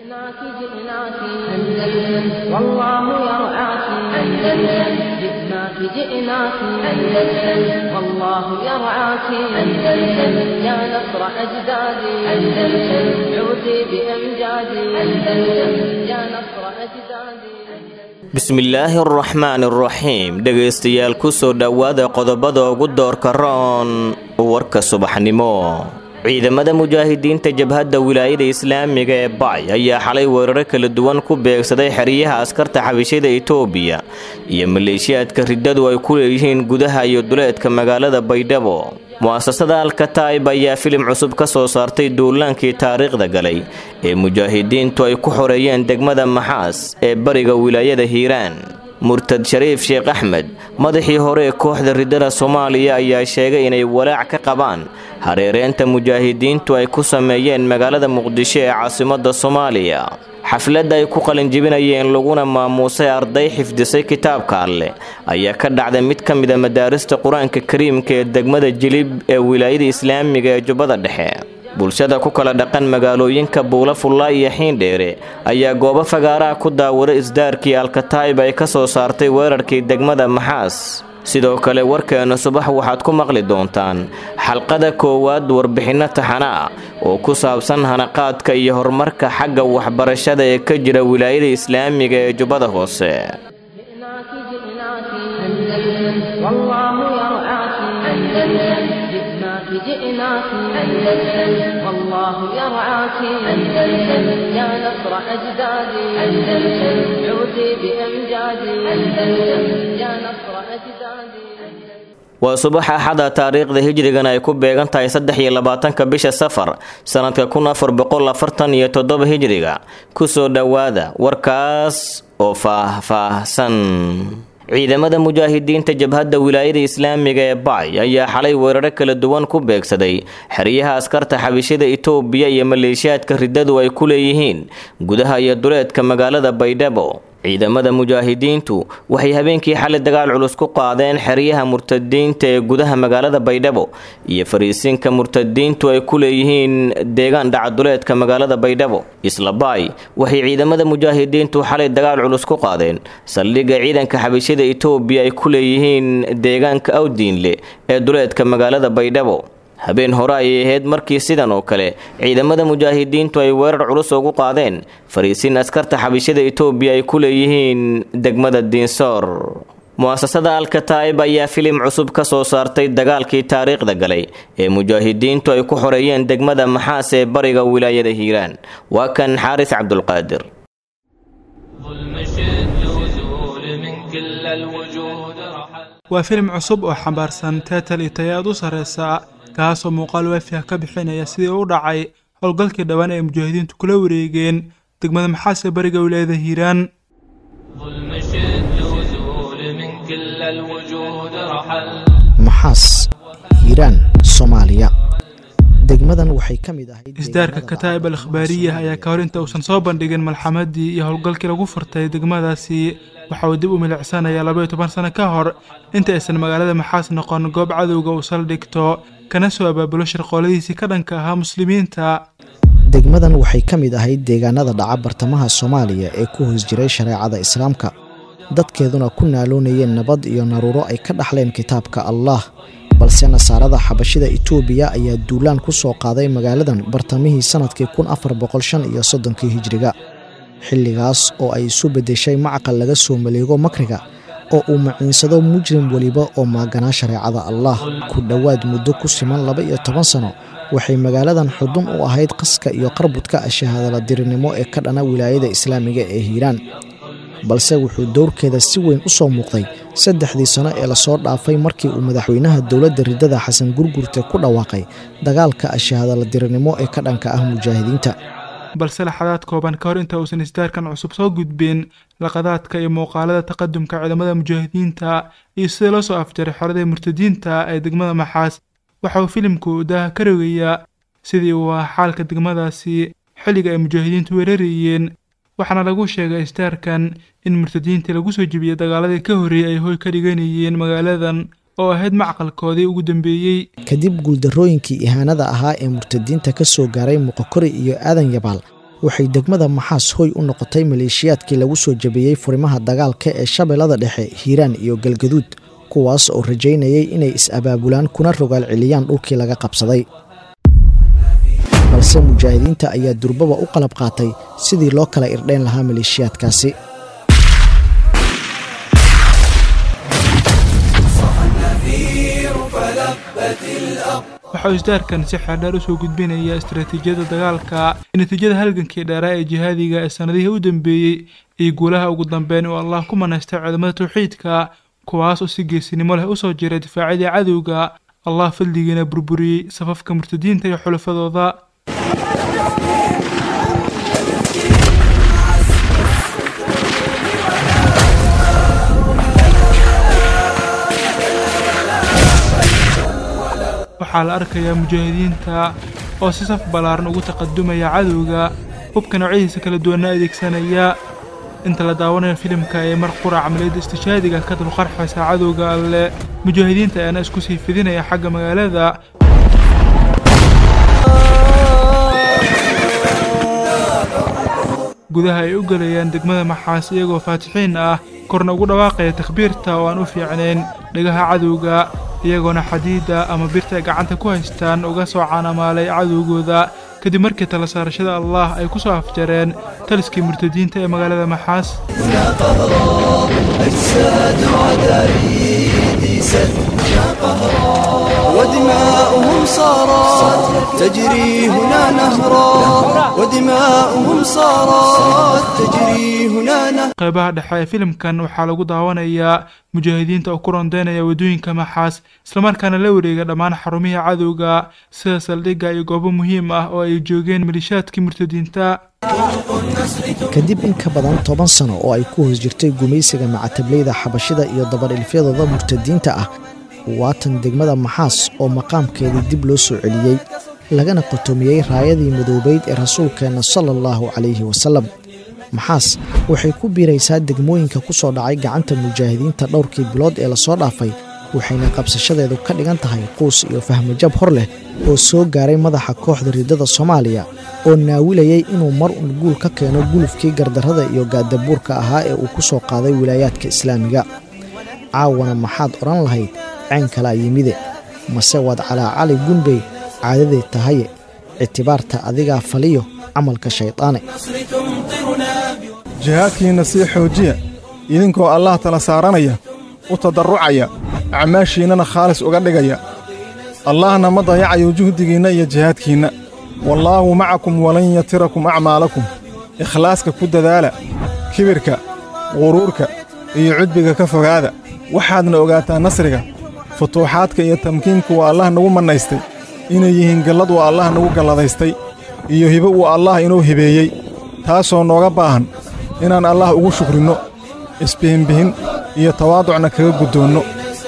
جئناك جئناك أندلس والله يرعاك أندلس جئناك جئناك أندلس والله يرعاك أندلس يا نصر أجدادي أندلس عودي بأمجادي أندلس يا نصر أجدادي bismillaahi araxmaan araxiim dhegaystayaal ku soo dhowaada qodobada ugu doorka roon warka subaxnimo ciidamada mujaahidiinta jabhadda wilaayada islaamiga ee bacay ayaa xalay weeraro kala duwan ku beegsaday xeryaha askarta xabishada itoobiya iyo maleeshiyaadka riddadu ay ku leeyihiin gudaha iyo duleedka magaalada baydhabo mu'asasada alkataib ayaa filim cusub ka soo saartay duulaankii taariikhda galay ee mujaahidiintu ay ku xoreeyeen degmada maxaas ee bariga wilaayada hiiraan murtad shariif sheekh axmed madaxii hore ee kooxda riddada soomaaliya ayaa sheegay inay walaac ka qabaan hareereynta mujaahidiintu ay ku sameeyeen magaalada muqdisho ee caasimadda soomaaliya xafladda ay ku qalinjibinayeen laguna maamuusay arday xifdisay kitaabka alleh ayaa ka dhacday mid ka mida madaarista qur-aanka kariimka ee degmada jilib ee wilaayada islaamiga ee jubbada dhexe bulshada ku kala dhaqan magaalooyinka buula fullaa iyo xiindheere ayaa goobo fagaaraha ku daawada isdaarkii alkataib ay ka soo saartay weerarkii degmada maxaas sidoo kale warkeena subax waxaad ku maqli doontaan xalqada koowaad warbixinno taxana ah oo ku saabsan hanaqaadka iyo horumarka xagga waxbarashada ee ka jira wilaayada islaamiga ee jubbada hoose جئناك جئناك أندلس والله يرعاك أندلس جئناك جئناك أندلس والله يرعاك أندلس يا نصر أجدادي أندلس عودي بأمجادي أندلس يا نصر أجدادي waa subax axada taariikhda hijrigan ay ku beegan tahay saddex iyo labaatanka bisha safar sannadka kun afar boqol afartan iyo toddoba hijriga kusoo dhowaada warkaas oo faah-faahsan ciidamada mujaahidiinta jabhadda wilaayada islaamiga ee bacay ayaa xalay weeraro kala duwan ku beegsaday xeryaha askarta xabishada itoobiya iyo maleeshiyaadka riddadu ay ku leeyihiin gudaha iyo duleedka magaalada baydhabo ciidamada mujaahidiintu waxay habeenkii xalay dagaal culus ku qaadeen xeryaha murtadiinta ee gudaha magaalada baydhabo iyo fariisinka murtadiintu ay ku leeyihiin deegaan dhacaduleedka magaalada baydhabo islabaay waxay ciidamada mujaahidiintu xalay dagaal culus ku qaadeen saldhigga ciidanka xabishada itoobiya ay ku leeyihiin deegaanka awdiinle ee duleedka magaalada baydhabo habeen hore ayay ahayd markii sidan oo kale ciidamada mujaahidiintu ay weerar culus ugu qaadeen fariisin askarta xabishada itoobiya ay ku leeyihiin degmada diinsoor mu'asasada alkataib ayaa filim cusub ka soo saartay dagaalkii taariikhda galay ee mujaahidiintu ay ku xoreeyeen degmada maxaas ee bariga wilaayada hiiraan waa kan xaaris cabdulqaadir waa filim cusub oo xambaarsan teetal iyo tayaad u sarreysa kaasoo muuqaal waafiah ka bixinaya sidii u dhacay howlgalkii dhowaan ay mujaahidiintu kula wareegeen degmada maxaas ee bariga wilaayada hiiraan maxaas hiiraan soomaaliya degmadan waxay ka mid ahayd isdaarka kataa'ib al akhbaariyah ayaa ka hor inta uusan soo bandhigin malxamadii iyo howlgalkii lagu furtay degmadaasi waxa uu dib u milicsanayaa labaiyo toban sano ka hor inta aysan magaalada maxaas noqon goob cadowga uu saldhigto kana soo abaabulo shirqooladiisii ka dhanka ahaa muslimiinta degmadan waxay ka mid ahayd deegaanada dhaca bartamaha soomaaliya ee ku hoos jiray shareecada islaamka dadkeeduna ku naaloonayeen nabad iyo naruuro ay ka dhaxleen kitaabka allah balse nasaarada xabashida itoobiya ayaa duulaan ku soo qaaday magaaladan bartamihii sannadkii kun afar boqol shan iyo soddonkii hijriga xilligaas oo ay isu beddeshay macaqal laga soo maleego makriga oo uu maciinsado mujrim weliba oo maaganaa shareecada allah ku dhowaad muddo ku siman laba iyo toban sano waxay magaaladan xudun u ahayd qaska iyo qarbudka shahaadala dirinimo ee ka dhana wilaayada islaamiga ee hiiraan balse wuxuu dowrkeeda si weyn u soo muuqday saddexdii sano ee lasoo dhaafay markii uu madaxweynaha dowladda riddada xasan gurgurte ku dhawaaqay dagaalka shahaadala dirinimo ee ka dhanka ah mujaahidiinta balse laxadaad kooban ka hor inta uusan isdaarkan cusub soo gudbin laqadaadka iyo muuqaalada taqadumka ciidamada mujaahidiinta iyo sida loo soo afjaray xorada murtadiinta ee degmada maxaas waxa uu filimku daaha ka rogayaa sidii uu ahaa xaalka degmadaasi xilliga ay mujaahidiintu weerarayeen waxaana lagu sheegay isdaarkan in murtadiintii lagu soo jebiyey dagaaladii ka horreeyey ay hoy ka dhiganayeen magaaladan oo ahayd macqalkoodii ugu dambeeyey kadib guuldarrooyinkii ihaanada ahaa ee murtadiinta ka soo gaaray muqokori iyo aadan yabaal waxay degmada maxaas hoy u noqotay maleeshiyaadkii lagu soo jabiyey furimaha dagaalka ee shabeellada dhexe hiiraan iyo galgaduud kuwaas oo rajaynayay inay is-abaabulaan kuna rogaal celiyaan dhulkii laga qabsaday balse mujaahidiinta ayaa durbaba u qalab qaatay sidii loo kala irdhayn lahaa maleeshiyaadkaasi waxau isdaarkan si xeerdheer usoo gudbinaya istaraatiijiyadda dagaalka natiijada halgankii dheeraa ee jihaadiga ee sannadihii u dambeeyey iyo guulaha ugu dambeyn uu allah ku manaystay cudamada tawxiidka kuwaas oo si geesinimo leh usoo jiray difaacyadii cadowga allah fadligiina burburiyey safafka murtadiinta iyo xulafadooda waxaa la arkayaa mujaahidiinta oo si saf ballaaran ugu taqadumaya cadowga hubka noocyadiisa kala duwanna adeegsanaya inta la daawanayo filimka ee mar qura camaliyadda istishaadiga ka dulqarxaysa cadowga alle mujaahidiinta ayaana isku sii fidinaya xagga magaalada gudaha ay u gelayaan degmada maxaas iyagoo faatixiin ah korna ugu dhawaaqaya takhbiirta oo aan u fiicnayn dhagaha cadowga iyagoona xadiida ama birta ay gacanta ku haystaan uga soo caanamaalay cadowgooda kadib markii tala saarashada allah ay ku soo afjareen taliskii murtadiinta ee magaalada maxaas ودماؤهم صارت تجري هنا نهرا ودماؤهم صارت تجري هنا نهرا qaybaha dhexe ee filimkan waxaa lagu daawanayaa mujaahidiinta oo ku rondeynaya waddooyinka maxaas islamarkaana la wareega dhammaan xarumihii cadowga sida saldhigga iyo goobo muhiim ah oo ay joogeen malishaadkii murtadiinta kadib in ka badan toban sano oo ay ku hoos jirtay gumaysiga macatablayda xabashida iyo dabadhilfyadooda murtadiinta ah waatan degmada maxaas oo maqaamkeedii dib loo soo celiyey lagana qotomiyey raayadii madoobayd ee rasuulkeenna sala allahu calayhi wasalam maxaas waxay ku biiraysaa degmooyinka ku soo dhacay gacanta mujaahidiinta dhowrkii bilood ee lasoo dhaafay waxayna qabsashadeedu ka dhigan tahay quus iyo fahmajab hor leh oo soo gaaray madaxa kooxda riddada soomaaliya oo naawilayay inuu mar un guul ka keeno gulufkii gardarrada iyo gaadabuurka ahaa ee uu ku soo qaaday wilaayaadka islaamiga caawana maxaad odhan lahayd ceen kalaa yimide mase waad calaacali gunbey caadaday tahaye ictibaarta adigaa faliyo camalka shaydaane jihaadkiinna sii xoojiya idinkoo allah tala saaranaya u tadarrucaya acmaashiinnana khaalis uga dhigaya allahna ma dayacayo juhdigiinna iyo jihaadkiinna wallaahu macakum walan yatirakum acmaalakum ikhlaaska ku dadaala kibirka quruurka iyo cudbiga ka fogaada waxaadna ogaataa nasriga futuuxaadka iyo tamkiinka waa allah nagu mannaystay inay yihiin gallad waa allah nagu galladaystay iyo hibo uu allah inoo hibeeyey taasoo nooga baahan inaan allah ugu shukrinno isbihinbihin iyo tawaaducna kaga guddoonno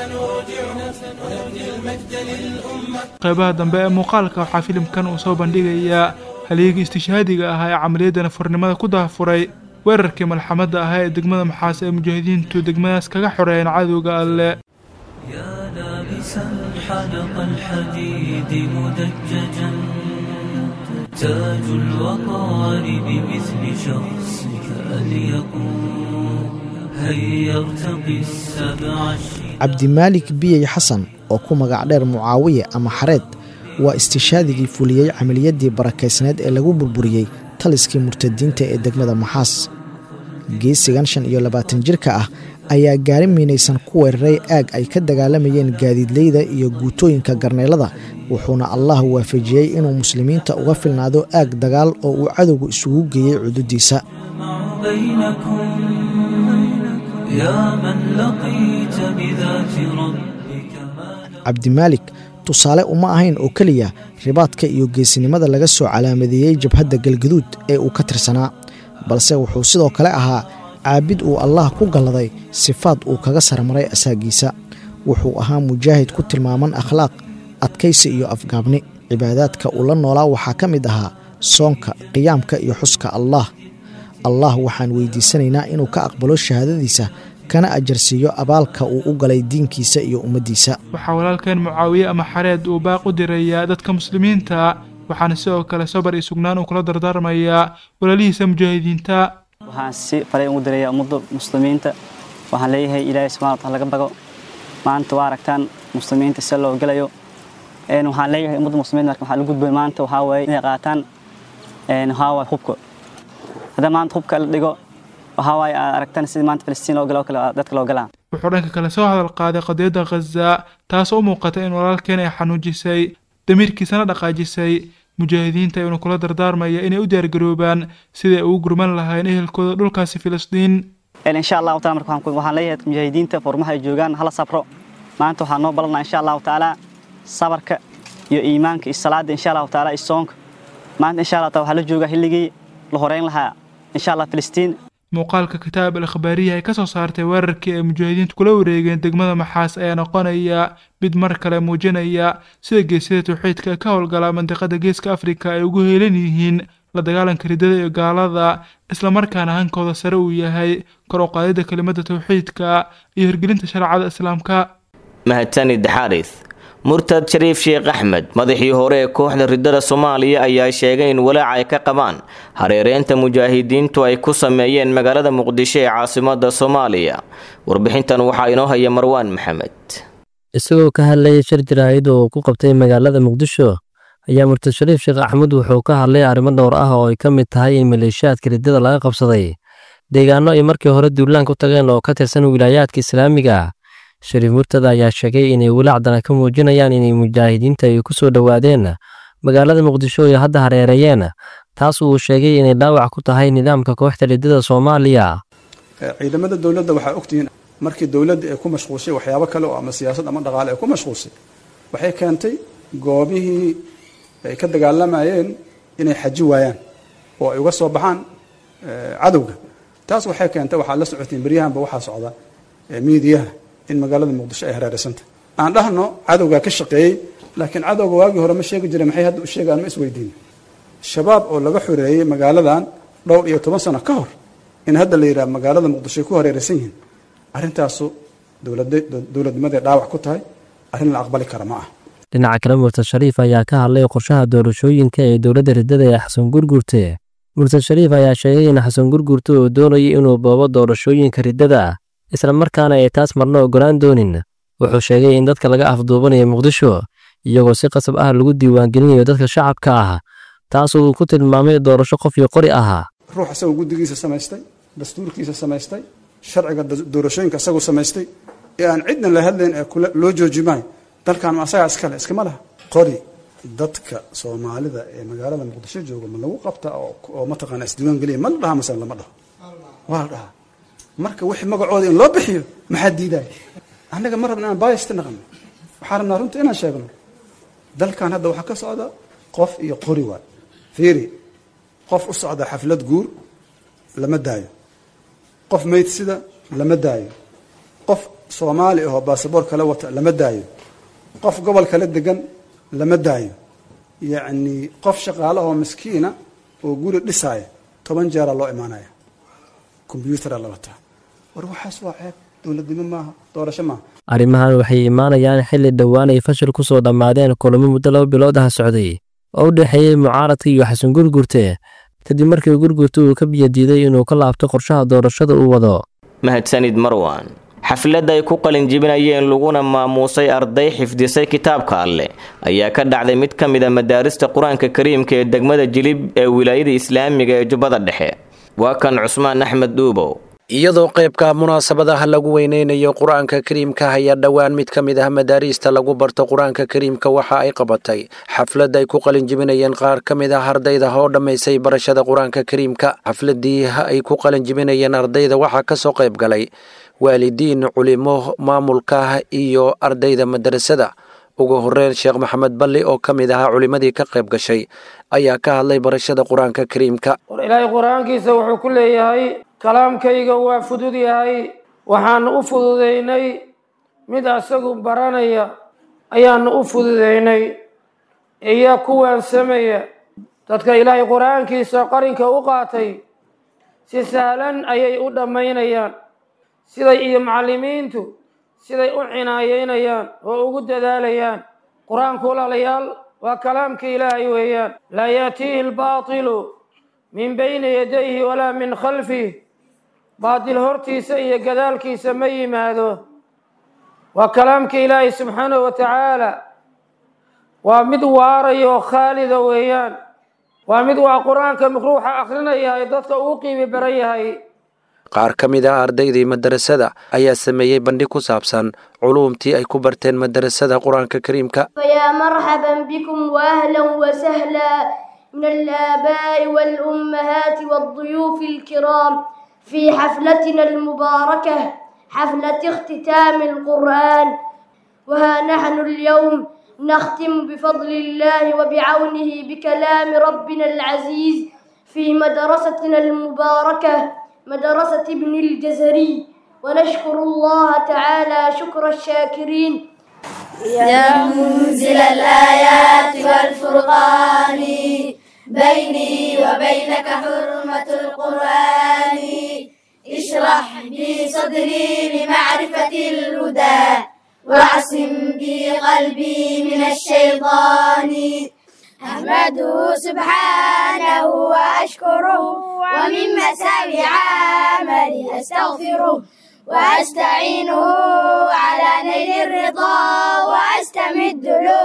qaybaha dambe ee muuqaalka waxaa filimkan uu soo bandhigayaa halyeegii istishhaadiga ahaa ee camaliyadda nafurnimada ku daafuray weerarkii malxamadda ahaa ee degmada maxaas ee mujaahidiintu degmadaas kaga xoreeyeen cadowga alle يا لابسا حلق الحديد مدججا تاج الوقار بمثل شخصك أن يكون هيا ارتقي السبع الشداد cabdimaalik biyey xasan oo ku magac dheer mucaawiye ama xareed waa istishaadigii fuliyey camaliyaddii barakaysneed ee lagu burburiyey taliskii murtadiinta ee degmada maxaas geesigan shan iyo labaatan jirka ah ayaa gaari miinaysan ku weeraray aag ay ka dagaalamayeen gaadiidleyda iyo guutooyinka garneelada wuxuuna allah waafajiyey inuu muslimiinta uga filnaado aag dagaal oo uu cadowgu isugu geeyey cududiisa يجمع بينكم يا من لقيت بذات ربك ما cabdimaalik tusaale uma ahayn oo keliya ribaadka iyo geesinimada laga soo calaamadeeyey jabhadda galgaduud ee uu ka tirsanaa balse wuxuu sidoo kale ahaa caabid uu allah ku galladay sifaad uu kaga sarmaray asaagiisa wuxuu ahaa mujaahid ku tilmaaman akhlaaq adkaysi iyo afgaabni cibaadaadka uu la noolaa waxaa ka mid ahaa soonka qiyaamka iyo xuska allah allah waxaan weydiisanaynaa inuu ka aqbalo shahaadadiisa kana ajarsiiyo abaalka uu u galay diinkiisa iyo ummaddiisa waxaa walaalkeen mucaawiye ama xareed uu baaq u dirayaa dadka muslimiinta waxaana sidoo kale sabar iyo sugnaan uu kula dardaarmayaa walaalihiisa mujaahidiinta waxaan si faray ugu direeyaa ummadda muslimiinta waxaan leeyahay ilaahay subxana wataala laga bago maanta waa aragtaan muslimiinta si loo gelayo waxaan leeyahay ummadda muslimiinta marka waxaa la gudbay maanta waxaa waaye inay qaataan waxaa waaye hubka haddii maanta hubka la dhigo waxaa waaye aad aragtaan sidii maanta filistiin loo galo kale dadka loo galaa wuxuu dhanka kale soo hadal qaaday qadiyadda khaza taasoo u muuqata in walaalkeen ay xanuujisay damiirkiisana dhaqaajisay mujaahidiinta inuu kula dardaarmaya inay u diyaargaroobaan siday ugu gurman lahayn ehelkooda dhulkaasi filistiin insha allahu taala marka waxaan leeyahay mujaahidiinta furmaha ay joogaan hala sabro maanta waxaan noo ballanaa insha allahu tacaala sabarka iyo iimaanka iyo salaada insha allahu taala iyo soonka maanta insha allah taala waxaa la joogaa xilligii la horeyn lahaa insha allah filistiin muuqaalka kitaab al akhbaariya ay ka soo saartay weerarkii ay mujaahidiintu kula wareegeen degmada maxaas ayaa noqonaya mid mar kale muujinaya sida geesyada tawxiidka ka howlgala mandiqada geeska afrika ay ugu heelan yihiin la dagaalanka riddada iyo gaalada islamarkaana hankooda sare uu yahay kor u qaadida kelimada tawxiidka iyo hirgelinta shareecada islaamka mahadsanid xaaris murtad shariif sheekh axmed madaxii hore ee kooxda riddada soomaaliya ayaa sheegay in walaaca ay ka qabaan hareereynta mujaahidiintu ay ku sameeyeen magaalada muqdisho ee caasimada soomaaliya warbixintan waxaa inoo haya marwaan maxamed isagoo ka hadlayay shir jaraa'id oo uu ku qabtay magaalada muqdisho ayaa murtad shariif sheekh axmed wuxuu ka hadlay arrimo dhowr ah oo ay ka mid tahay in maleeshiyaadka riddada laga qabsaday deegaano ay markii hore duulaan ku tageen oo ka tirsan wilaayaadka islaamiga shariif murtada ayaa sheegay inay walaacdana ka muujinayaan inay mujaahidiinta ay ku soo dhowaadeen magaalada muqdisho ay hadda hareereeyeen taas uu sheegay inay dhaawac ku tahay nidaamka kooxda riddada soomaaliya ciidamada dowladda waxaa ogtihiin markii dowladda ay ku mashquulshay waxyaabo kale oo ama siyaasad ama dhaqaale ay ku mashquulsay waxay keentay goobihii ay ka dagaalamayeen inay xaji waayaan oo ay uga soo baxaan cadowga taas waxay keentay waxaad la socotiin beryahanba waxaa socda miidiyaha in magaalada muqdisho ay hareereysanta aan dhahno cadowgaa ka shaqeeyey laakiin cadowga waagii hore ma sheegi jire maxay hadda u sheegaan ma isweydiin shabaab oo laga xoreeyey magaaladan dhowr iyo toban sano ka hor in hadda la yidhaha magaalada muqdisho ay ku hareereysan yihiin arrintaasu dowladnimaday dhaawac ku tahay arrin la aqbali kara ma ah dhinaca kale murtad shariif ayaa ka hadlay qorshaha doorashooyinka ee dowladda riddada ee xasan gurgurte murtad shariif ayaa sheegay in xasan gurgurte uu doonayay inuu boobo doorashooyinka riddada isla markaana ay taas marna ogolaan doonin wuxuu sheegay in dadka laga afduubanayo muqdisho iyagoo si qasab ah lagu diiwaangelinayo dadka shacabka ah taas uu ku tilmaamay doorasho qof iyo qori ahaa ruux isagoo guddigiisa samaystay dastuurkiisa samaystay sharciga doorashooyinka isagoo samaystay ee aan cidna la hadlayn ee loo joojimaayo dalkan ma asagaa iskale iskama laha qori dadka soomaalida ee magaalada muqdisho jooga ma lagu qabta oo mataqaana isdiiwaan geliya ma la dhaha masale lama dhaho waa la dhahaa marka wixii magacooda in loo bixiyo maxaa diidaya annaga ma rabna inaan baayista naqano waxaa rabnaa runta inaan sheegno dalkan hadda waxaa ka socda qof iyo qori waay fiiri qof u socda xaflad guur lama daayo qof maydsida lama daayo qof soomaali ahoo baasaboor kala wata lama daayo qof gobol kala degan lama daayo yacni qof shaqaale ahoo miskiina oo guri dhisaaya toban jeera loo imaanaya kombyuutara la wataa war waxaas waa ceeb dowladnimo maaha doorasho maaha arrimahan waxay imaanayaan xilli dhowaan ay fashil ku soo dhammaadeen kulamo muddo laba bilood ah socday oo u dhexeeyey mucaaradka iyo xasan gurgurte kadib markii gurgurte uu ka biyadiiday inuu ka laabto qorshaha doorashada uu wado mahadsanid marwan xaflad ay ku qalinjibinayeen laguna maamuusay arday xifdisay kitaabka alleh ayaa ka dhacday mid ka mid a madaarista qur-aanka kariimka ee degmada jilib ee wilaayada islaamiga ee jubbada dhexe waa kan cusmaan axmed dhuubow iyadoo qaybka munaasabadaha lagu weyneynayo qur-aanka kariimka ayaa dhowaan mid ka mid ah madaariista lagu barto qur-aanka kariimka waxa ay qabatay xaflad ay ku qalinjibinayeen qaar ka mid ah ardayda oo dhammaysay barashada qur-aanka kariimka xafladii ay ku qalinjibinayeen ardayda waxaa kasoo qayb galay waalidiin culimo maamulka iyo ardayda madarasada ugu horeyn sheekh maxamed balli oo ka mid ahaa culimmadii ka qayb gashay ayaa ka hadlay barashada qur-aanka kariimka war ilaahay qur-aankiisa wuxuu ku leeyahay kalaamkayga waa fudud yahay waxaanu u fududaynay mid asagu baranaya ayaanu u fududaynay iyo kuwaan sameeya dadka ilaahay qur-aankiisa qarinka u qaatay si sahlan ayay u dhammaynayaan siday iyo macallimiintu siday u cinaayeynayaan oo ugu dadaalayaan qur-aanku walaalayaal waa kalaamka ilaahay weeyaan laa yaatiihi albaatilu min bayni yadayhi walaa min khalfih baatil hortiisa iyo gadaalkiisa ma yimaado waa kalaamka ilaahay subxaanahu wa tacaala waa mid waaraya oo khaalida weeyaan waa mid waa qur-aanka ruuxa akrinaya ee dadka uu qiimi baran yahay qaar ka mid ah ardaydii madarasada ayaa sameeyey bandhig ku saabsan culuumtii ay ku barteen madarasada qur-aanka kariimka فيا مرحبا بكم واهلا وسهلا من الآباء والأمهات والضيوف الكرام في حفلتنا المباركة حفلة اختتام القرآن وها نحن اليوم نختم بفضل الله وبعونه بكلام ربنا العزيز في مدرستنا المباركة مدرسة ابن الجزري ونشكر الله تعالى شكر الشاكرين يا منزل الآيات والفرقان بيني وبينك حرمة القرآن اشرح بي صدري لمعرفة الهدى واعصم بي قلبي من الشيطان أحمده سبحانه وأشكره ومن مساوي عملي أستغفره وأستعينه على نيل الرضا وأستمد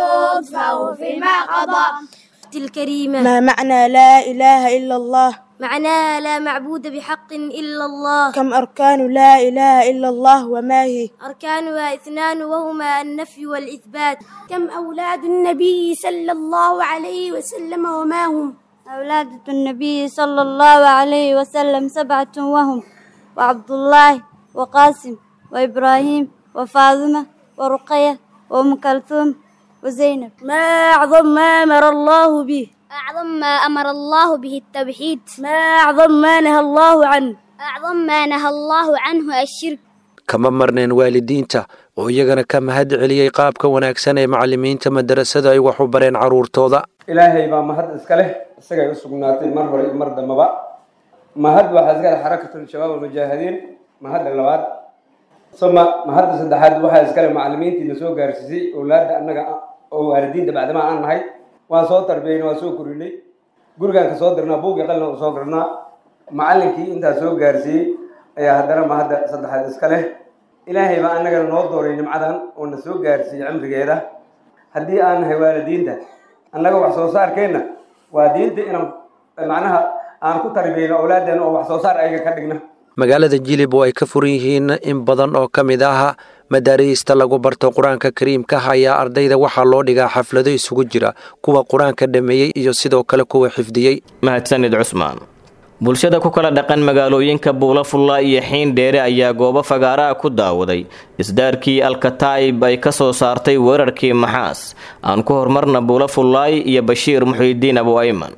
لطفه فيما قضى الكريمة ما معنى لا إله إلا الله معناها لا معبود بحق إلا الله كم أركان لا إله إلا الله وما هي أركانها اثنان وهما النفي والإثبات كم أولاد النبي صلى الله عليه وسلم وما هم أولاد النبي صلى الله عليه وسلم سبعة وهم وعبد الله وقاسم وإبراهيم وفاطمة ورقية وأم كلثوم وزينب ما أعظم ما أمر الله به أعظم ما أمر الله به التوحيد ما أعظم ما نهى الله عنه أعظم ما نهى الله عنه الشرك kama marneen waalidiinta oo iyagana ka mahad celiyey qaabka wanaagsan ee macallimiinta madarasada ay wax u bareen carruurtooda ilaahay baa mahad iska leh isagay u sugnaatay mar hore iyo mar dambaba mahad waxaa iska leh xarakatul shabaab almujaahidiin mahadda labaad suma mahadda saddexaad waxaa iska leh macallimiintiina soo gaarsiisay owlaadda annaga oo waalidiinta bacdamaa aan nahay waan soo tarbiyeyna waan soo korinay gurigaan ka soo dirnaa buugii qalina u soo garnaa macallinkii intaas soo gaarsiiyey ayaa haddana mahadda saddexaad iska leh ilaahay baa annagana noo dooray nimcadan oo na soo gaarsiiyey cimrigeeda haddii aan nahay waalidiinta annaga wax soo saarkeenna waa diinta inaan macnaha aan ku tarbiyeyno awlaaddeena oo wax soo saar ayaga ka dhigna magaalada jilib oo ay ka furan yihiin in badan oo ka mid ah madaariista lagu barto qur-aanka kariimka ayaa ardayda waxaa loo dhigaa xaflado isugu jira kuwa qur-aanka dhameeyey iyo sidoo kale kuwa xifdiyey mahadsanid cusmaan bulshada ku kala dhaqan magaalooyinka buulafulla iyo xiin dheere ayaa goobo fagaaraha ku daawaday isdaarkii alkataa'ib ay ka soo saartay weerarkii maxaas aan ku horumarna buulafullaay iyo bashiir muxiidiin abu ayman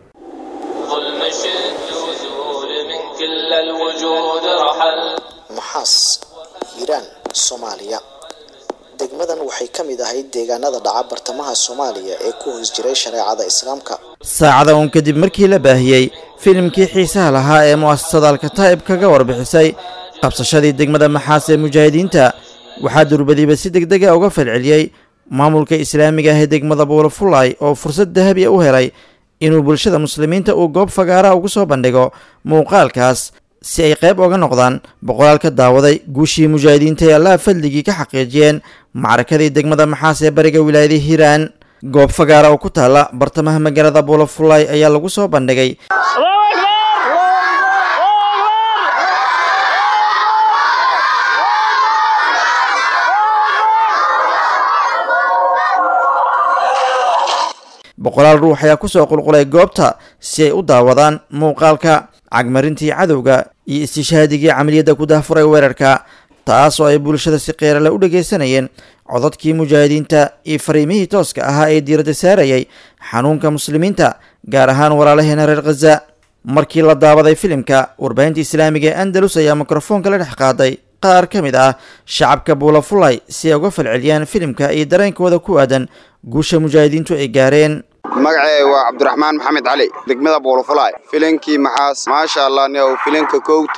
maxaas hiiraan soomaaliya degmadan waxay ka mid ahayd deegaanada dhaca bartamaha soomaaliya ee ku hoos jiray shareecada islaamka saacada uun kadib markii la baahiyey filimkii xiisaha lahaa ee mu'asasada alkataa'ib kaga warbixisay qabsashadii degmada maxaas ee mujaahidiinta waxaa durbadiiba si deg dega uga falceliyey maamulka islaamiga ah ee degmada buulafulay oo fursad dahabi u helay inuu bulshada muslimiinta uu goob fagaaraha ugu soo bandhigo muuqaalkaas si ay qayb oga noqdaan boqolaal ka daawaday guushii mujaahidiinta ee allaha fadligii ka xaqiijiyeen macrakadii degmada maxaas ee bariga wilaayada hiiraan goob fagaara oo ku taalla bartamaha magaalada buulafulay ayaa lagu soo bandhigay boqolaal ruux ayaa ku soo qulqulay goobta si ay u daawadaan muuqaalka cagmarintii cadowga iyo istishhaadigii camaliyadda ku dahfuray weerarka taas oo ay bulshada si qeerale u dhegaysanayeen codadkii mujaahidiinta iyo fariimihii tooska ahaa ee diiradda saarayay xanuunka muslimiinta gaar ahaan walaalaheena reer khaza markii la daawaday filimka warbaahinta islaamiga ee andalus ayaa mikrofoonka la dhex qaaday qaar ka mid ah shacabka buulafulay si ay uga falceliyaan filimka iyo dareenkooda ku aadan guusha mujaahidiintu ay gaareen magacay waa cabdiraxmaan maxamed cali degmada buulafulaay filinkii maxaas maasha allah niow filinka kowtii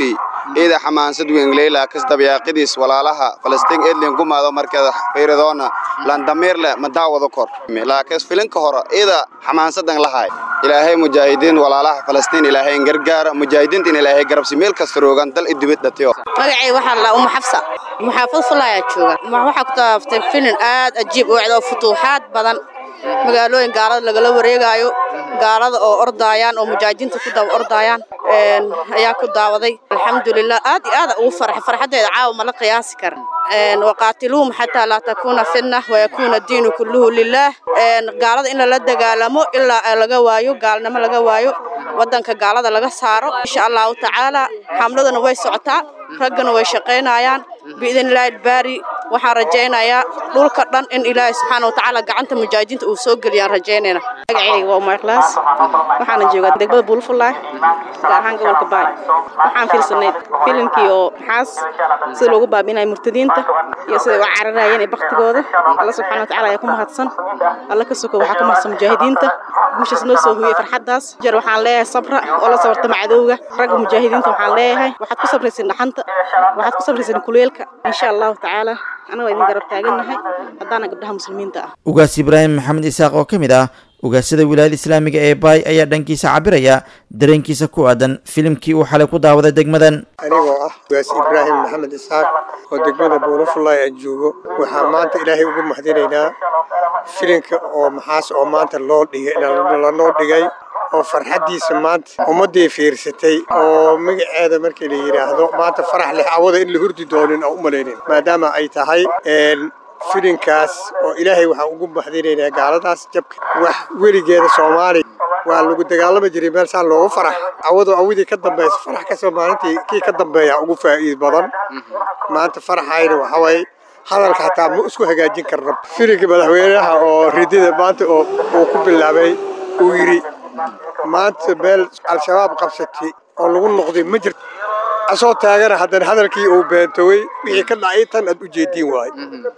ciida xamaansad weyn leyla kasdabyaaqidiis walaalaha falastiin edlin gumaado markeeda fayradoona landamirle madaawada kor laakiin filinka hore ciida xamaansadan lahay ilaahay mujaahidiin walaalaha falastiin ilaahay in gargaara mujaahidiinta in ilaahay garabsi meel kasta roogan dal idibid dhatiyo magacay waxaa la umu xafsa muxaafad fulaya jooga waxaa ku taaftay filin aad ajiib u ecdo futuuxaad badan magaalooyin gaalada lagala wareegaayo gaalada oo ordaayaan oo mujaahidiinta ku daba ordaayaan ayaa ku daawaday alxamdulilah aad iyo aad ugu farxay farxaddeeda caawa ma la qiyaasi kara waqaatiluhum xataa laa takuuna fitna wayakuuna diinu kulluhu lilaah gaalada in lala dagaalamo ilaa laga waayo gaalnimo laga waayo waddanka gaalada laga saaro insha allahu tacaala xamladuna way socotaa raggana way shaqaynayaan biidn illaahi albaari waxaan rajaynayaa dhulka dhan in ilaahay subxaana watacaala gacanta mujaahidiinta uu soo geliyaan rajaynayna magacayga waa umar ikhlaas waxaana joogaa degmada buulfulaay gaar ahaan gobolka baay waxaan fiirsanay filimkii oo maxaas sida loogu baabinaya murtadiinta iyo siday u cararayeen ee baktigooda alla subxaana watacaala ayaa ku mahadsan alla ka soko waxaa ku mahadsan mujaahidiinta guushaas noo soo hooyey farxaddaas jeer waxaan leeyahay sabra oo la sabartama cadowga ragga mujaahidiinta waxaan leeyahay waxaad ku sabraysin dhaxanta waxaad ku sabraysin kuleelka insha allahu tacaala anagoo idin garab taagannahay haddaana gabdhaha muslimiinta ah ugaas ibraahim maxamed isaaq oo ka mid ah ugaasada wilaayada islaamiga ee baay ayaa dhankiisa cabiraya dareenkiisa ku aadan filimkii uu xalay ku daawaday degmadan anigoo ah ugaas ibraahim maxamed isaaq oo degmada buulafulay aan joogo waxaa maanta ilaahay ugu mahadinaynaa filinka oo maxaas oo maanta loo dhigay lanoo dhigay oo farxaddiisa maanta ummaddii fiirsatay oo magaceeda markii la yidhaahdo maanta farax leh awada in la hurdi doonin oo u malaynin maadaama ay tahay filinkaas oo ilaahay waxaan ugu mahadinaynaa gaaladaas jabka wax weligeeda soomaaliya waa lagu dagaalami jiray meel saa loogu farax awado awidii ka dambaysa farax kasoo maalintii kii ka dambeeya ugu faa'iid badan maanta faraxayna waxa waaye hadalka hataa ma isku hagaajin karna filinka madaxweynaha oo ridida maanta oo uu ku bilaabay uu yidhi maanta meel al-shabaab qabsatay oo lagu noqday ma jirto asoo taagana haddana hadalkii uu beentowey wixii ka dhacay tan aad u jeediin waaye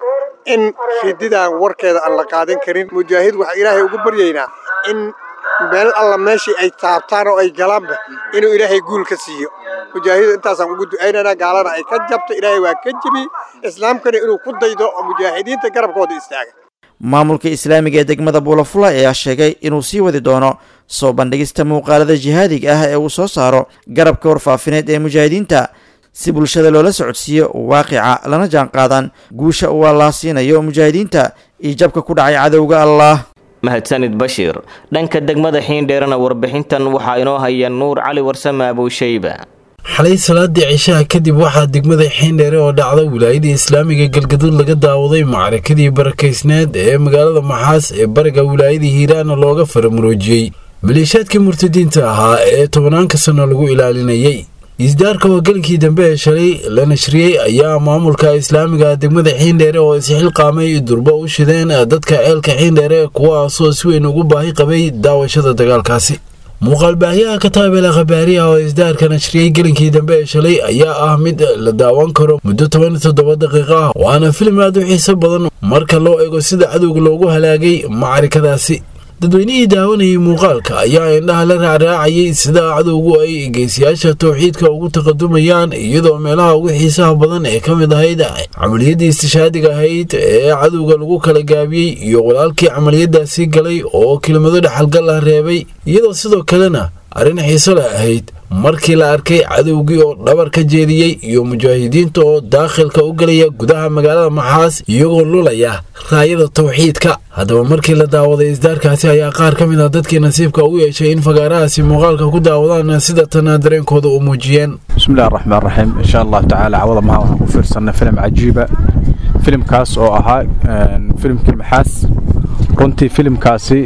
in rididaan warkeeda aan la qaadan karin mujaahid waxaa ilaahay ugu baryaynaa in meel alla meeshii ay taabtaan oo ay galaanba inuu ilaahay guul ka siiyo mujaahid intaasaan ugu ducaynaynaa gaalana ay ka jabto ilaahay waa ka jebi islaamkana inuu ku daydo oo mujaahidiinta garabkooda istaaga maamulka islaamiga ee degmada buulafula ayaa sheegay inuu sii wadi doono soo bandhigista muuqaalada jihaadiga ah ee uu soo saaro garabka warfaafineed ee mujaahidiinta si bulshada loola socodsiiyo waaqica lana jaan qaadaan guusha uu allaa siinayo mujaahidiinta iyo jabka ku dhacay cadowga allah mahadsanid bashiir dhanka degmada xiindheerana warbixintan waxaa inoo haya nuur cali warsame abowshayba xalay salaadii cishaha kadib waxaa degmada xiindheere oo dhacda wilaayada islaamiga galgaduud laga daawaday macrakadii barakaysneed ee magaalada maxaas ee bariga wilaayada hiiraana looga faramuroojiyey maleeshaadkii murtadiinta ahaa ee tobanaanka sano lagu ilaalinayey isdaarka hogaankii dambe ee shalay la nashriyey ayaa maamulka islaamiga degmada xiindheere oo isxilqaamay durbo u shideen dadka ceelka xiindheere kuwaasoo si weyn ugu baahi qabay daawashada dagaalkaasi muuqaalbaahyaha kataabela khabaariha oo isdaarka nashriyey gelinkii dambe ee shalay ayaa ah mid la daawan karo muddo toban iyo toddoba daqiiqo ah waana filim aad u xiiso badan marka loo eego sida cadowga loogu halaagay macarikadaasi dadweynihii daawanayay muuqaalka ayaa indhaha la raacraacayay sida cadowgu ay geesiyaasha towxiidka ugu taqadumayaan iyadoo meelaha ugu xiisaha badan ee ka mid ahayd camaliyadii istishaadiga ahayd ee cadowga lagu kala gaabiyey iyo walaalkii camaliyadaasi galay oo kelimado dhexalgal ah reebay iyadoo sidoo kalena arrin xiiso leh ahayd markii la arkay cadowgii oo dhabar ka jeediyey iyo mujaahidiinta oo daakhilka u gelaya gudaha magaalada maxaas iyagoo lulaya raayada towxiidka haddaba markii la daawaday isdaarkaasi ayaa qaar ka mid ah dadkii nasiibka u yeeshay in fagaarahaasi muuqaalka ku daawadaan sida tana dareenkooda u muujiyeen bismillahi raxmaan raxiim insha allahu tacaala cawada maha waxaan ku fiirsanay filim cajiiba filimkaas oo ahaa filimkii maxaas runtii filimkaasi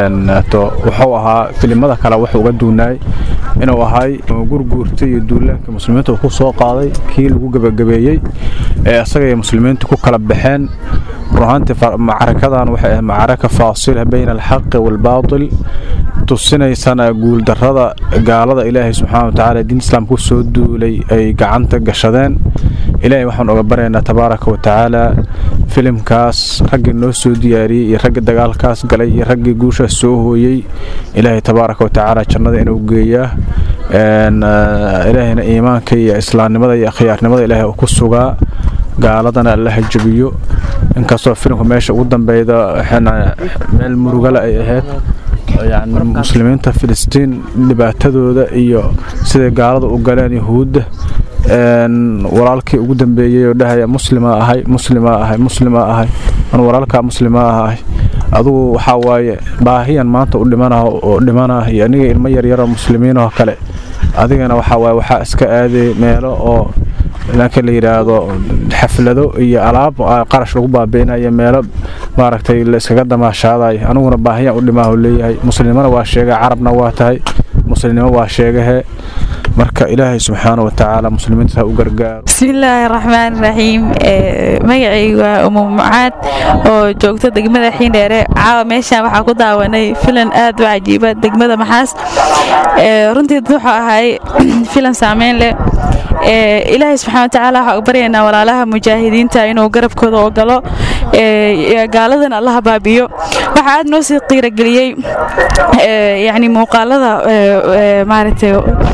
wuxuu ahaa filimada kale wuxuu uga duunaay inuu ahay gurguurta iyo duulaankii muslimiinta uu ku soo qaaday kii lagu gebagabeeyey ee isaga iyo muslimiinta ku kala baxeen runahaantii macrakadan waxay ahayd macraka faasila bayna alxaqi waalbaatil tusinaysana guuldarrada gaalada ilaahay subxaana watacaala diin islaamka ku soo duulay ay gacanta gashadeen ilaahay waxaan oga baryaynaa tabaaraka wa tacaala filimkaas raggii noo soo diyaariyey iyo raggii dagaalkaas galay iyo raggii guushaas soo hooyey ilaahay tabaaraka wa tacaala jannada inuu geeyaa ilaahayna iimaanka iyo islaamnimada iyo akhyaarnimada ilaahay uu ku sugaa gaaladana allaha jabiyo inkastoo filimka meesha ugu dambeyda meel murugale ay ahayd yani muslimiinta filistiin dhibaatadooda iyo siday gaalada u galeen yahuudda walaalkii ugu dambeeyey oo dhahaya muslima ahay muslima ahay muslima ahay an walaalkaa muslima ahay adugu waxaa waaye baahiyan maanta u dhimana oo dhimana iyo aniga ilmo yaryaroo muslimiin oo kale adigana waxaa waaye waxaa iska aaday meelo oo lanka la yidhaahdo xaflado iyo alaab qarash lagu baabi'inayo meelo maaragtay la iskaga damaashaadayo aniguna baahiyaan u dhimaahu leeyahay muslimana waa sheega carabna waa tahay muslimnimo waa sheegahe marka ilaahay subxaana wa tacaala muslimiinta ha u gargaaro bismillaahi raxmaan raxiim magacaygu waa umu mucaad oo joogta degmada xiindheere caawa meeshaan waxaa ku daawanay filan aad u cajiiba degmada maxaas runtii wuxuu ahay filan saameyn leh ilaahay subxana wa tacaala waxaa u baryaynaa walaalaha mujaahidiinta inuu garabkooda ogolo gaaladana allaha baabiyo waxaa aad noo sii qiirageliyey yani muuqaalada maaragtay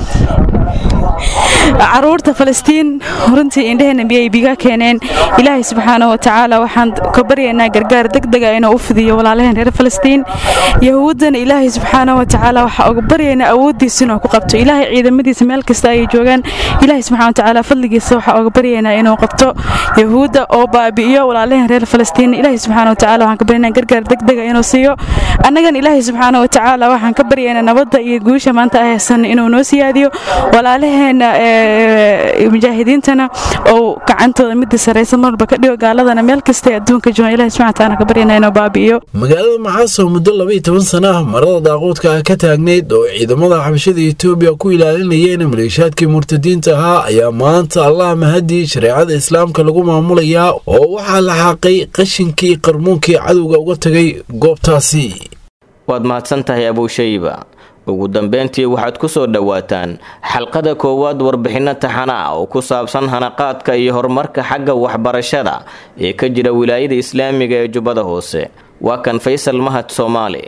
caruurta falastiin runtii indhaheenna biyay biga keeneen ilaahay subxaana wa tacaala waxaan ka baryaynaa gargaar degdega inuu u fidiyo walaalaheen reer falastiin yahuuddana ilaahay subxaana wa tacaala waxaa uga baryaynaa awooddiisa inuu ku qabto ilaahay ciidamadiisa meel kasta ayay joogaan ilaahay subxana wa tacaala fadligiisa waxaa uga baryaynaa inuu qabto yahuudda oo baabi'iyo walaalaheen reer falastiin ilaahay subxaana wa tacaala waxaan ka baryaynaa gargaar degdega inuu siiyo annagan ilaahay subxaana wa tacaala waxaan ka baryaynaa nabadda iyo guusha maanta ay haysan inuu noo siyaadiyo walaalaheenna mujaahidiintana oo gacantooda midda saraysa marba ka dhigo gaaladana meel kastay adduunka joogan ilahi subxana taala ka baryana inuu baabi'iyo magaalada maxaas oo muddo laba iyo toban sana ah marada daaqoodka ah ka taagnayd oo ciidamada xabashada etoobiya ku ilaalinayeen maleeshaadkii murtadiinta ahaa ayaa maanta allah mahadii shareecada islaamka lagu maamulayaa oo waxaa la xaaqay qashinkii qarmuunkii cadowga uga tagay goobtaasi waad mahadsan tahay abuushayba ugu dambeyntii waxaad ku soo dhowaataan xalqada koowaad warbixinno taxana ah oo ku saabsan hanaqaadka iyo horumarka xagga waxbarashada ee ka jira wilaayada islaamiga ee jubbada hoose waa kan faysal mahad soomaali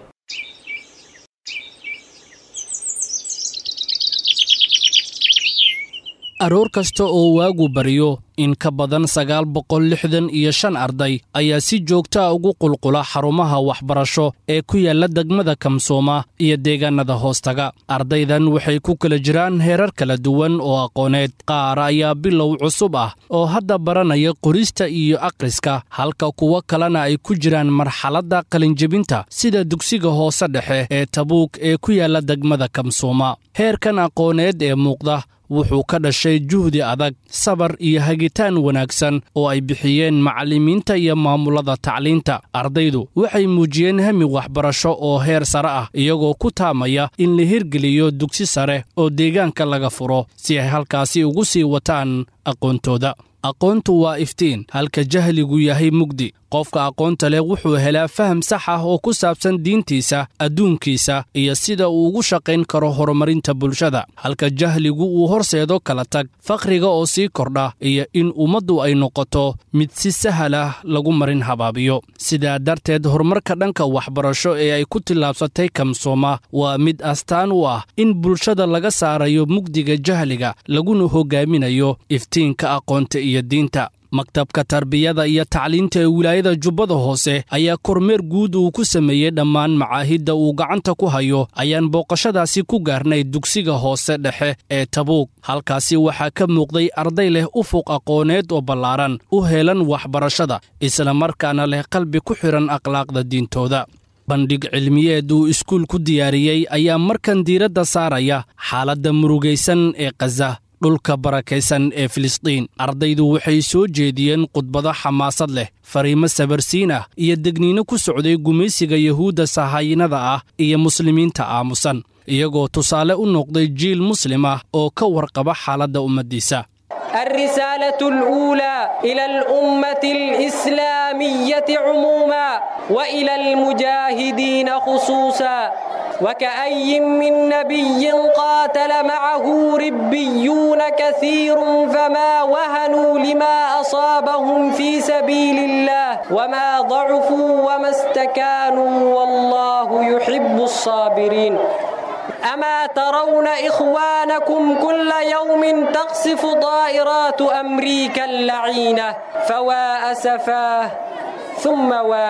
aroor kasta oo waagu baryo in ka badan sagaal boqol lixdan iyo shan arday ayaa si joogta a ugu qulqula xarumaha waxbarasho ee ku yaalla degmada kamsooma iyo deegaannada hoostaga ardaydan waxay ku kala jiraan heerar kala duwan oo aqooneed qaar ayaa bilow cusub ah oo hadda baranaya qorista iyo akhriska halka kuwo kalena ay ku jiraan marxaladda qalinjebinta sida dugsiga hoose dhexe ee tabuug ee ku yaalla degmada kamsooma heerkan aqooneed ee muuqda wuxuu ka dhashay juhdi adag sabar iyo hagitaan wanaagsan oo ay bixiyeen macallimiinta iyo maamulada tacliinta ardaydu waxay muujiyeen hami waxbarasho oo heer sare ah iyagoo ku taamaya in la hirgeliyo dugsi sare oo deegaanka laga furo si ay halkaasi ugu sii wataan aqoontooda aqoontu waa iftiin halka jahligu yahay mugdi qofka aqoonta leh wuxuu helaa faham sax ah oo ku saabsan diintiisa adduunkiisa iyo sida uu ugu shaqayn karo horumarinta bulshada halka jahligu uu horseedo kala tag fakhriga oo sii kordha iyo in ummaddu ay noqoto mid si sahal ah lagu marin habaabiyo sidaa darteed horumarka dhanka waxbarasho ee ay ku tillaabsatay kamsooma waa mid astaan u ah in bulshada laga saarayo mugdiga jahliga laguna hogaaminayo iftiinka aqoonta iyo diinta maktabka tarbiyada iyo tacliinta ee wilaayada jubbada hoose ayaa kormeer guud uu ku sameeyey dhammaan macaahidda uu gacanta ku hayo ayaan booqashadaasi ku gaarnay dugsiga hoose dhexe ee tabuug halkaasi waxaa ka muuqday arday leh ufuq aqooneed oo ballaaran u heelan waxbarashada islamarkaana leh qalbi ku xidhan akhlaaqda diintooda bandhig cilmiyeed uu iskuul ku diyaariyey ayaa markan diiradda saaraya xaaladda murugaysan ee khaza dhulka barakaysan ee filistiin ardaydu waxay soo jeediyeen khudbado xamaasad leh fariimo sabarsiin ah iyo degniino ku socday gumaysiga yuhuudda sahaayinada ah iyo muslimiinta aamusan iyagoo tusaale u noqday jiil muslim ah oo ka warqaba xaaladda ummaddiisa الرسالة الأولى إلى الأمة الإسلامية عموما وإلى المجاهدين خصوصا وكأي من نبي قاتل معه ربيون كثير فما وهنوا لما أصابهم في سبيل الله وما ضعفوا وما استكانوا والله يحب الصابرين أما ترون إخوانكم كل يوم تقصف طائرات أمريكا اللعينة فوا أسفاه ثم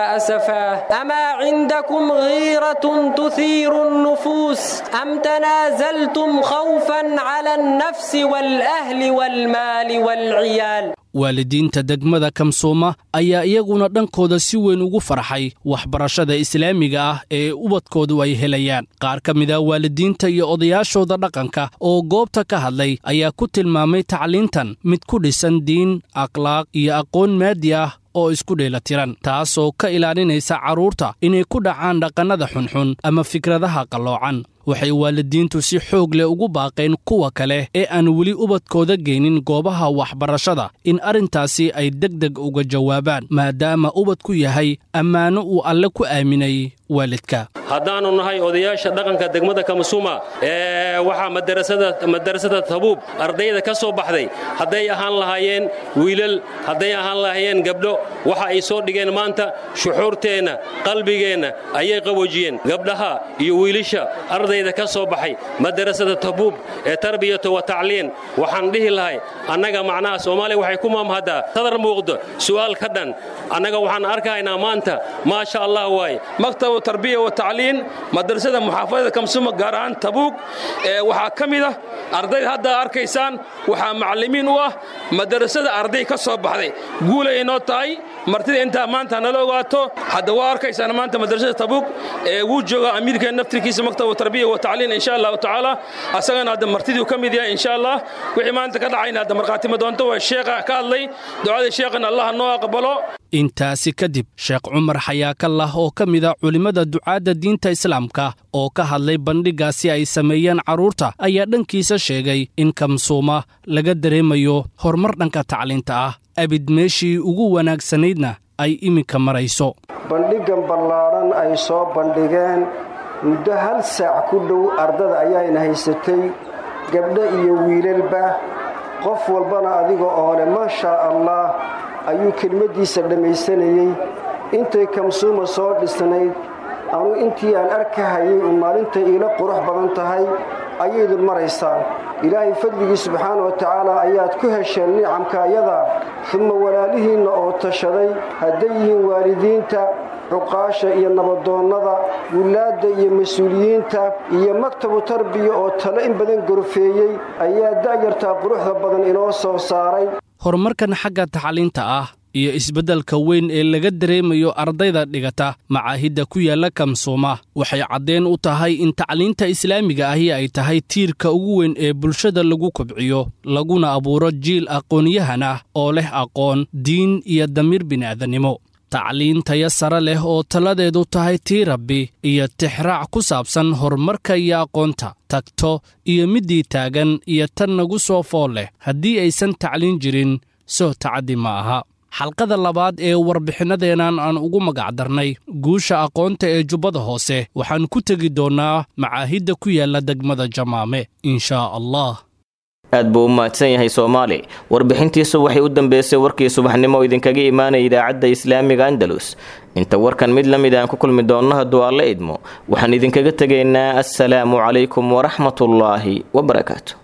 واسفاه اما عندكم غيره تثير النفوس ام تنازلتم خوفا على النفس والاهل والمال والعيال waalidiinta degmada kamsooma ayaa iyaguna dhankooda si weyn ugu farxay waxbarashada islaamiga ah ee ubadkoodu ay helayaan qaar ka mid a waalidiinta iyo odayaashooda dhaqanka oo goobta ka hadlay ayaa ku tilmaamay tacliintan mid ku dhisan diin akhlaaq iyo aqoon maadi ah oo isku dheelatiran taasoo ka ilaalinaysa carruurta inay ku dhacaan dhaqannada xunxun ama fikradaha qalloocan waxay waalidiintu si xoog leh ugu baaqeen kuwa kale ee aan weli ubadkooda geynin goobaha waxbarashada in arrintaasi ay deg deg uga jawaabaan maadaama ubadku yahay ammaano uu alle ku aaminay waalidka haddaannu nahay odayaasha dhaqanka degmada kamasuuma ee waxaa madarasada tabuub ardayda ka soo baxday hadday ahaan lahaayeen wiilal hadday ahaan lahaayeen gabdho waxa ay soo dhigeen maanta shuxuurteenna qalbigeenna ayay qaboojiyeen gabdhaha iyo wiilasha ardayda ka soo baxay madarasada tabuub ee tarbiyatu wa tacliin waxaan dhihi lahay annaga macnaha soomaaliya waxay ku maamhaddaa sadar muuqdo su'aal ka dhan annaga waxaan arkaynaa maanta maasha allah waaye maktabu tarbiya wa tacliin madrasada muxaafadada kamsuma gaar ahaan tabuug waxaa ka mid ah ardayda hadda arkaysaan waxaa macallimiin u ah madrasada arday ka soo baxday guulay inoo tahay martida intaa maanta nala ogaato hadda waa arkaysaan maanta madrasada tabuug ee wuu jooga amiirka naftirkiisa maktabu tarbiya wa tacliin insha allahu tacaala asagana hadda martiduu ka mid yahay insha allah wixii maanta ka dhacayna hadda markhaatima doonto waa sheekha ka hadlay ducada sheekhana allah noo aqbalo intaasi kadib sheekh cumar xayaakallah oo ka mid a culimmada ducaadda diinta islaamka oo ka hadlay bandhiggaasi ay sameeyeen carruurta ayaa dhankiisa sheegay in kamsuuma laga dareemayo horumar dhanka tacliinta ah abid meeshii ugu wanaagsanaydna ay iminka marayso bandhiggan ballaadhan ay soo bandhigeen muddo hal saac ku dhow ardada ayaayna haysatay gabdho iyo wiilalba qof walbana adiga oo leh maashaa allah ayuu kelmaddiisa dhammaysanayey intay kamsuuma soo dhisnayd anuu intii aan arkahayay u maalintay iila qurux badan tahay ayaydun maraysaan ilaahay fadligii subxaana wa tacaala ayaad ku hesheen nicamka ayadaa uma walaalihiinna oo tashaday hadday yihiin waalidiinta cuqaasha iyo nabadoonnada wilaadda iyo mas-uuliyiinta iyo maktabu tarbiya oo talo in badan gorfeeyey ayaa da'yartaa quruxda badan inoo soo saaray horumarkan xagga tacliinta ah iyo isbeddelka weyn ee laga dareemayo ardayda dhigata macaahidda ku yaalla kamsuuma waxay caddeen u tahay in tacliinta islaamiga ahi ay tahay tiirka ugu weyn ee bulshada lagu kobciyo laguna abuuro jiil aqoonyahan ah oo leh aqoon diin iyo damiir bini'aadannimo tacliin taya sare leh oo taladeedu tahay tii rabbi iyo tixraac ku saabsan horumarka iyo aqoonta tagto iyo middii taagan iyo tan nagu soo fool leh haddii aysan tacliin jirin soo tacaddi ma aha xalqada labaad ee warbixinadeennan aan ugu magacdarnay guusha aqoonta ee jubbada hoose waxaan ku tegi doonnaa macaahidda ku yaalla degmada jamaame inshaa allah aad buu u mahadsan yahay soomaali warbixintiisu waxay u dambeysay warkii subaxnimo oo idinkaga imaanaya idaacadda islaamiga andalus inta warkan mid la mid aan ku kulmi doonno hadduu alle idmo waxaan idinkaga tegaynaa assalaamu calaykum waraxmatullaahi wabarakaatu